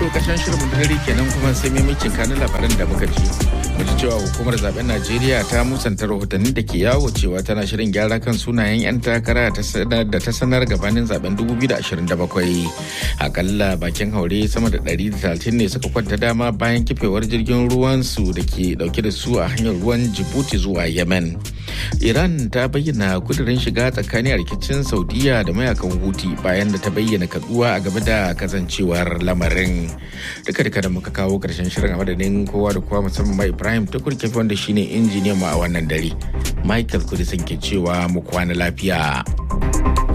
to kashin shirin mu dare kenan kuma sai maimacin kanin labaran da muka ji. Mu ji cewa hukumar zaben Najeriya ta musanta rahotannin da ke yawo cewa tana shirin gyara kan sunayen 'yan takara da ta sanar gabanin zaben 2027. Akalla bakin haure sama da 130 ne suka kwanta dama bayan kifewar jirgin ruwan su da ke dauke da su a hanyar ruwan Djibouti zuwa Yemen. Iran ta bayyana kudirin shiga tsakanin a rikicin Saudiya da mayakan Huti bayan da ta bayyana kaduwa a game da kasancewar lamarin. Duka duka da muka kawo karshen shirin a madadin kowa da kowa musamman mai Ibrahim Tukur Kefi wanda shine injiniyan mu a wannan dare. Michael Kudisin ke cewa mu kwana lafiya.